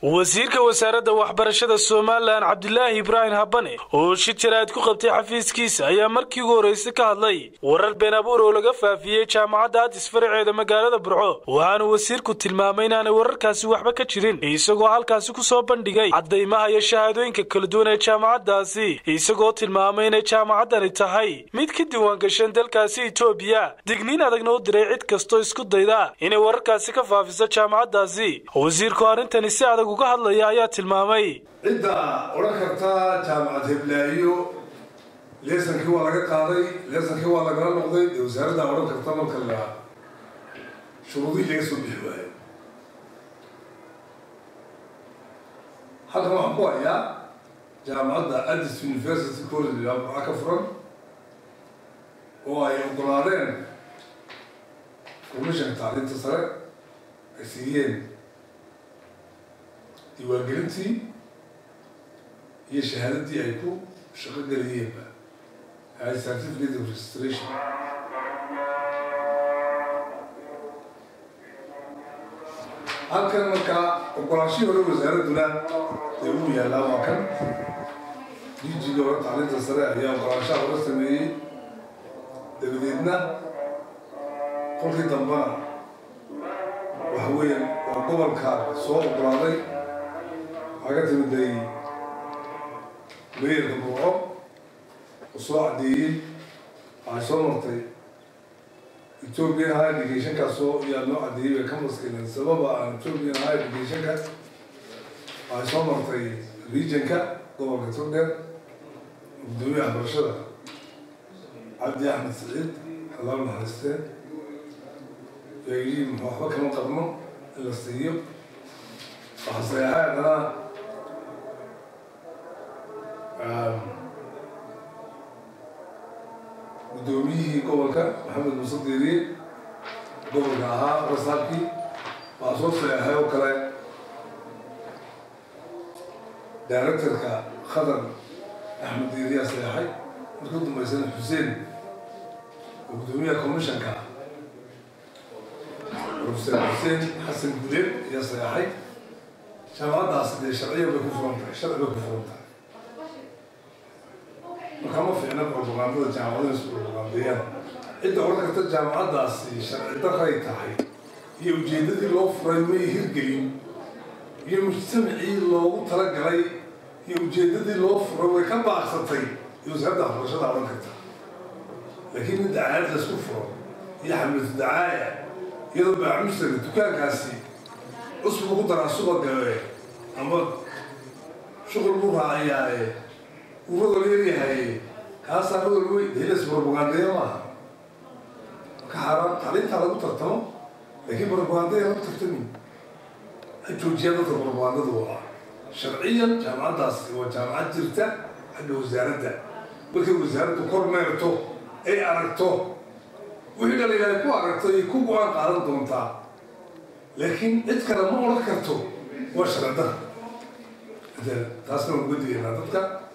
wasiirka wasaaradda waxbarashada somalilan cabdilaahi ibraahim habane oo shir jaraa'id ku qabtay xafiiskiisa ayaa markii ugu horraysay ka hadlay warar been abuur oo laga faafiyey jaamacadda adis faraceeda magaalada burco waxaanu wasiirku tilmaamay inaanay wararkaasi waxba ka jirin isagoo halkaasi ku soo bandhigay caddaymaha iyo shahaadooyinka kala duwan ee jaamacaddaasi isagoo tilmaamay inay jaamacaddani tahay mid ka diiwaangashan dalkaasi etoobiya digniin adagna u diray cid kastoo isku dayda inay wararkaasi ka faafiso jaamacaddaasi wasiirku arrintani si adag uga hadlaya ayaa tilmaamay cidda odhan karta jaamacad heblaayo leesankii waa laga qaaday leesankii waa lagala noqday dee wasaaraddaa odhan karta marka la shuruudihii laga soo bixi waayo halkan waxaan ku hayaa jaamacadda addis university college waxaa ka furan oo ay ogolaadeen commissionka tacliinta sare ay siiyeen diiwaangelintii iyo shahaadadii ay ku shaqo geliyeenba hay certificate of registration halkan markaa ogolaashihii hore wasaaradduna dee uu yaallaa waa kan dijiga hore tacliinta sare ayaa ogolaashaha hore sameeyey dabadeedna kolkii dambana waxa weeyaan waa gobolka soo ogolaaday waxaa ka timiday meerka burco oo soo caddeeyey waxay soo martay ethiopian high educationkaasoo yaa noo caddeeyey bay ka maskinen sababa aan ethiopian high educationka waxay soo martay regionka gobolka togdheer gudoomiye waxbarashada cabdi axmed saciid xalaal naxariistee yaa yidhi waxba kama qabno in la siiyo waxaa saxeexay haddana guddoomiyihii gobolka maxamed muuse diiriye gobolka ahaa rasaabkii waxaa soo saxeexay oo kale directorka khadar axmed diiriyaa saxeexay markii u dambaysana xuseen oo guddoomiyaha commissionka professor xuseen xasan guleed ayaa saxeexay jaamacaddaasi dee sharciya bay ku furan tahay sharci bay ku furan tahay markaa ma fiicna propagandada jaamacadaha isku propagandeeyaan cidda odhan karta jaamacaddaasi sharci daray tahay iyo ujeeddadii loo furay may hirgelin iyo mujtamacii loogu talagalay iyo ujeeddadii loo furay way ka baaqsatay iyo wasaaradda waxbarashada odhan karta laakiin in dacaayad laysku furo iyo xamlatu dacaaya iyadoo baacumustaga dukaankaasi cusbu ku daraa subagae ama shuqul buu raacayaaye uu rodol yaryahaye kaasaa rodol wey delas propagandeya maaha marka xaaraan tacliintaa lagu tartamo laakiin propagandeya lagu tartamin ha joojiyaa dadka propagandada waa sharciyan jaamacaddaasi waa jaamacad jirta xagga wasaaradda markay wasaaraddu kor meerto ay aragto wixii dhaliilay ku aragto ay ku go-aan qaadan doontaa laakiin cid kale ma odhan karto waa sharcidara taasna waan uga digaynaa dadka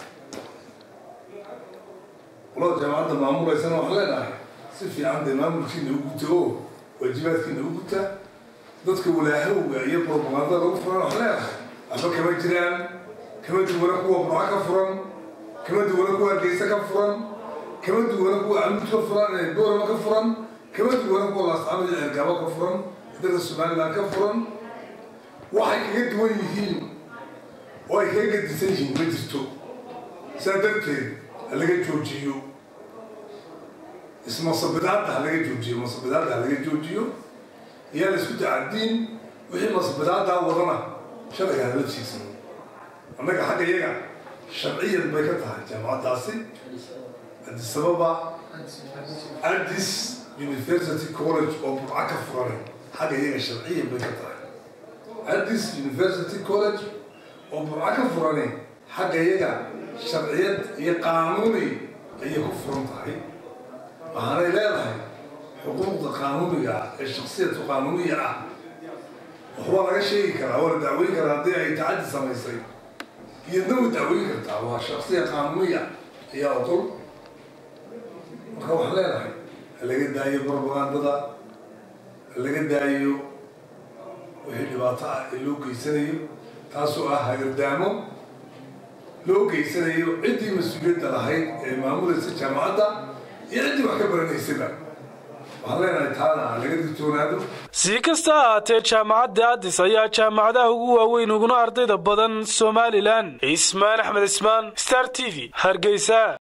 qolada jaamacadda maamulaysana waxaan leenahay si fiican dee maamulkiina u guta oo waajibaadkiina u guta dadka walaahowga iyo propagandada lagu furan waxaan leenahay waxba kama jiraan kama duwana kuwa burca ka furan kama duwana kuwa hargeysa ka furan kama duwana kuwa camud ka furan boorama ka furan kama duwana kuwa laascaanood iyo cergaabo ka furan dalka somaliland ka furan waxay kaga duwan yihiin oo ay kaga gadisan yihiin ma jirto saa darteed ha laga joojiyo ismasabidaadda ha laga joojiyo masabidaadda ha laga joojiyo iyaa la isku tacadiin wixii masabidaaddaa wadana sharciga hala jiigsan annaga xagga iyaga sharciyan bay ka tahay jaamacaddaasi adisababa addis university college oo burca ka furanay xagga iyaga sharciyan bay ka tahay addis university college oo burca ka furanay xagga iyaga sharciyad iyo qaanuuni ayay ku furan tahay waxaanay leedahay xuquuqda qaanuuniga ee shaksiyadka qaanuuniya ah waxbaa laga sheegi karaa waa la dacweyn karaa haddii ay tacaddi samaysay iyadna way dacweyn kartaa waa shaksiya qaanuuniya ayaa ogol marka waxaan leenahay ha laga daayo propagandada ha laga daayo wixii dhibaato ah ee loo geysanayo taasoo ah hagardaamo loo geysanayo ciddii mas-uuliyadda lahayd ee maamulaysa jaamacadda iyo ciddii wax ka baranaysaba waxaan leenahay taana laga digtoonaado si kasta ha ahaatee jaamacadda addis ayaa jaamacadaha ugu waaweyn uguna ardayda badan somalilan ismaan axmed ismaan star t v hargeysa